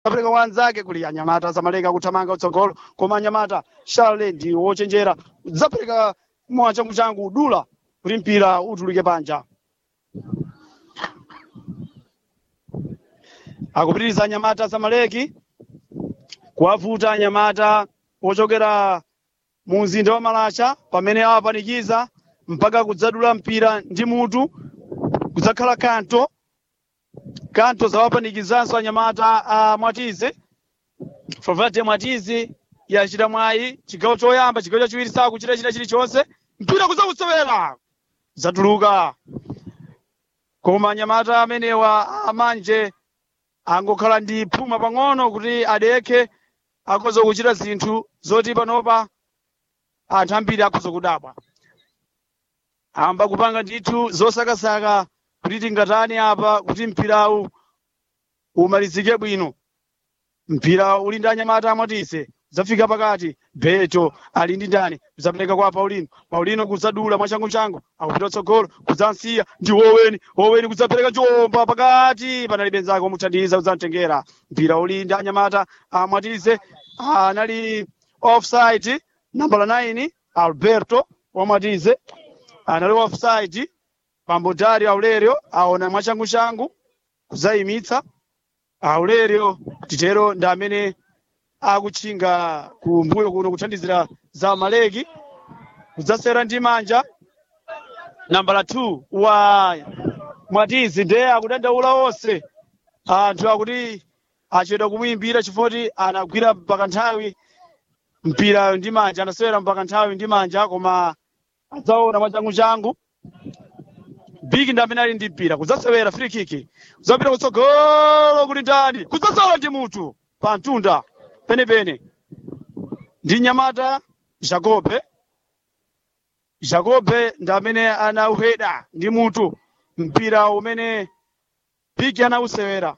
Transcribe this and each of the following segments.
apereka wanzake kuli anyamata zamaleka kuthamanga utsogolo koma anyamata shale ndi wochenjera zapereka mwa changu changu dula kuti mpira utuluke panja akupitiriza anyamata zamaleki kuwavuta anyamata ochokera mu mzinda wa malasha pamene awapanikiza mpaka kudzadula mpira ndi mutu kudzakhala kanto kanto zawapanikizanso anyamata a mwatize favate mwatizi yachita mwayi chigawo choyamba chigawo chachiwiri sakuchita china chilichonse mpira kudzakusewera zatuluka koma anyamata amenewa amanje angokhala ndi phuma pang'ono kuti adekhe akhoza kuchita zinthu zoti panopa anthu ambiri akhoza kudabwa amba kupanga ndithu zosakasaka kuti tingatani apa kuti mpirawu umalizike bwino mpira uli ndi anyamata amwatise zafika pakati beto ali ndi ndani zapereka kwa paulino paulino kudzadula mwachangochango akupita utsogolo kudzansiya ndi woweni woweni kudzapereka njomba pakati panali benzake omuthandiza kudzamtengera mpira uli ndi anyamata amwatise anali offside nambala 9 alberto wamwatize anali offside pambodari aulerio aona mwachangochangu kudzayimitsa aulerio titero ndi amene akutchinga kumbuyo kuno kuthandizira za maleki kudzasera ndi manja nambala 2 wa mwatizi ndiye akudandaula onse anthu akuti achedwa kumuyimbira chifoti anagwira mpaka nthawi mpira ndi manja anasewera mpaka nthawi ndi manja koma adzaona mwachangochangu bigi ndi amene ali ndi mpira kudzasewera free kick kudzapita kutsogolo kuli ndani kudzasola ndi mutu pa mtunda penepene ndi nyamata jacobe jacobe ndi amene anauheda ndi mutu mpira umene bigi anausewera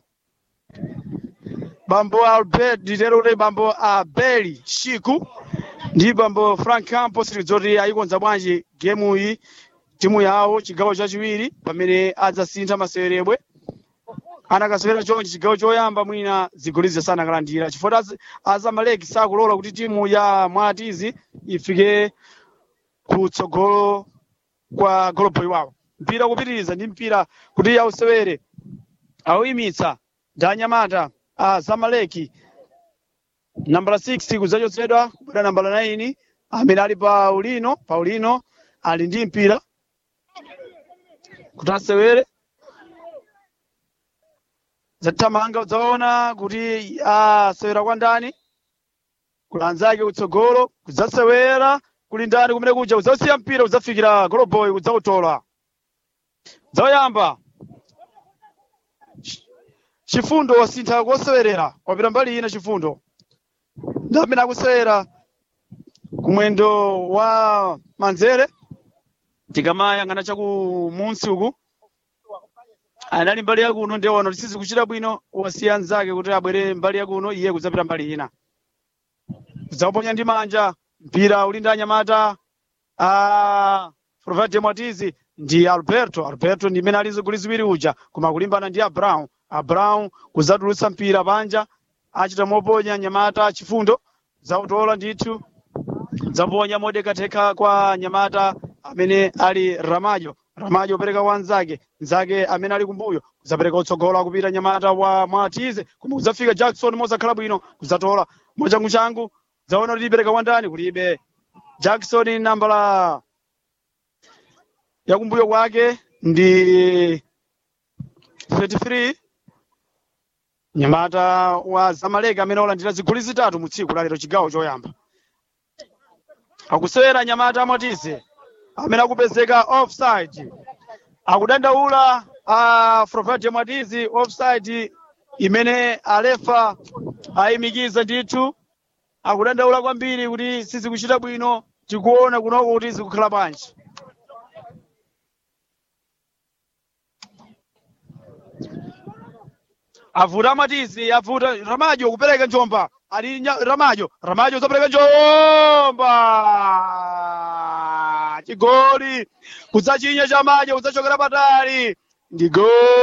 bambo albert nditero kuti bambo abeli shiku ndi bambo frank campos lidzoti ayikonza bwanji gemu iyi timu yawo chigawo chachiwiri pamene adzasintha masewerebwe anakasewera chonchi chigawo choyamba mwina zigoli zisanakalandira chifukwa az- azamaleki sakulola kuti timu ya mwatizi ifike kutsogolo kwa goloboi wawo mpira kupitiriza ndi mpira kuti ausewere auyimitsa ndi anyamata a zamaleki nambala 6 kudzachotsedwa kubwera nambala 9 amene ali paulino paulino ali ndi mpira kuti asewere zathamanga udzaona kuti asewera kwa ndani kulanzake kutsogolo kudzasewera kuli ndani kumene kuja kudzasiya mpira kudzafikira goloboy kudzautola dzauyamba chifundo wasintha kosewerera wapita mbali ina chifundo ndi amene akusewera kumwendo wa manzere tikamayang'ana chakumunsi uku anali mbali yakuno ndiye wano tisizi kuchita bwino wasiya nzake kuti abwere mbali yakuno iye kudzapita mbali ina kudzauponya ndi manja mpira uli ndi anyamata a provade mwatizi ndi alberto alberto ndi imene ali zigoli ziwiri uja koma kulimbana ndi abraun abraun kudzatulutsa mpira panja achita moponya nyamata chifundo zautola ndithu zaponya modekatheka kwa nyamata amene ali ramajo ramajo opereka kwa nzake nzake amene ali kumbuyo kudzapereka utsogolo akupita nyamata wa mwatize koma kudzafika jackson mosakhala bwino kudzatola mwachanguchangu zaona kuti ipereka kwa ndani kulibe jackson nambala yakumbuyo kwake ndi 33 nyamata wa zamaleki amene olandira zigoli zitatu mu tsiku lalero chigawo choyamba akusewera nyamata amwatize amene akupezeka offside akudandaula a Frovate mwatizi offside imene alefa ayimikiza ndithu akudandaula kwambiri kuti sizikuchita bwino tikuona kunoko kuti zikukhala bwanji avuta amatizi avuta ramajo kupereka njomba ali nya- ramajo ramajo uzapereka njomba chigoli kudzachinya chamajo kudzachokera patali ndi goli